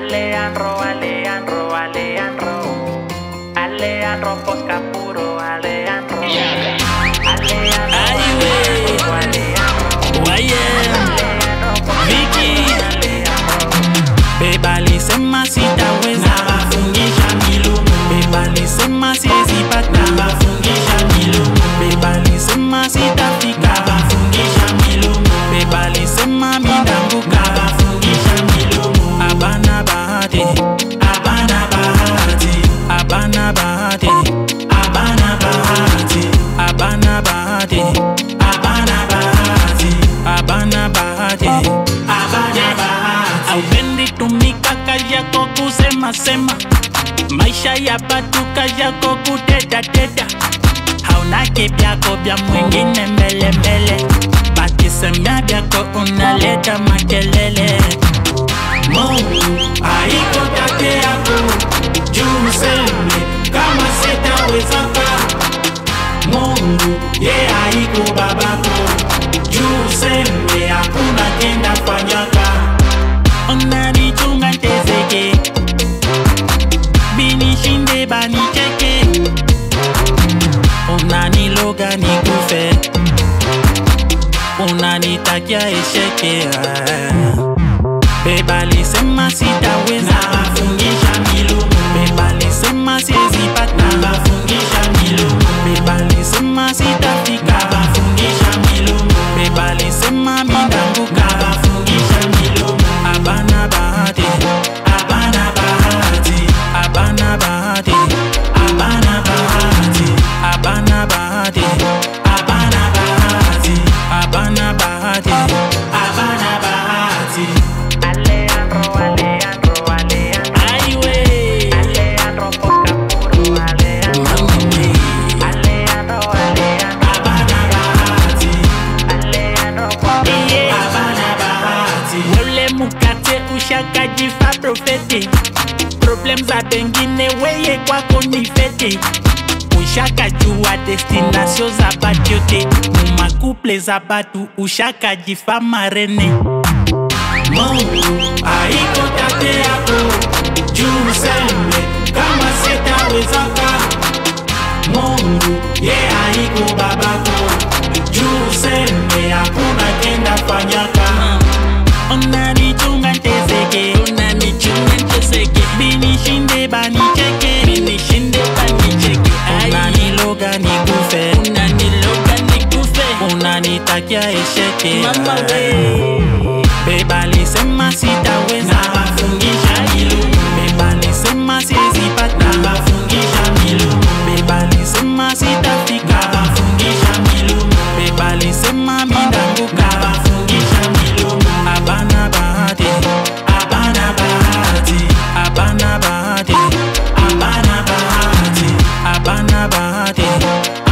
Alejandro, Alejandro, Alejandro. Alejandro Posca puro, Alejandro. Alejandro, Ay, wey. Alejandro, Alejandro. YM, Alejandro Posca Vicky. puro, Alejandro. bebali sema sitaweza nawafungisha milumu bebali sema siwezi pata nawafungisha milumu bebali sema sitafika nawafungisha milumu bebali sema mindanguka nawafungisha milumu abana bahati abana bahati abana bahati abana bahati abana bahati abana bahati abana bahati abana bahati aupendi tumika kazi yako kusema sema maisha ya batu kazi yako kutetateta hauna kivyako vya mwingine mbele mbele bakisemea vyako unaleta makelele Mungu haiko tate yako juu useme kama sitawezaka. Mungu ye haiko babako juu useme hakuna kenda fanyaka. unanichunga ntezeke binishinde banicheke unaniloga nikufe unanitakia esheke bebalisema sitaweza Nawafungisha milumu, bebalisema siezipata nawafungisha milumu, bebalisema sitafika nawafungisha milumu, bebalisema mindanguka nawafungisha milumu. abana bahati Abana bahati, abana bahati abana bahati, abana bahati abana bahati, abana bahati abana bahati. Alejandro, Alejandro, Alejandro. aiwe Alejandro Posca puro, Alejandro. Alejandro, Alejandro. Abana bahati, Alejandro Posca iye abana bahati. wole mukate ushakajifa profete problem za bengine weye kwako ni fete ushakajua destination za batu yote mumakuple za batu ushakajifa marene Mungu haiko tate yako juu useme kama sitawezaka. Mungu ye haiko babako juu useme hakuna kenda fanyaka. unanichunga ntezeke unanichunga ntezeke binishinde banicheke binishinde banicheke unaniloga nikufe unaniloga nikufe unanitakia esheke Mama we. bebalisema sitaweza Nawafungisha milumu, bebalisema siezipata nawafungisha milumu, bebalisema sitafika nawafungisha milumu, bebalisema mindanguka nawafungisha milumu. abana bahati Abana bahati, abana bahati abana bahati, abana bahati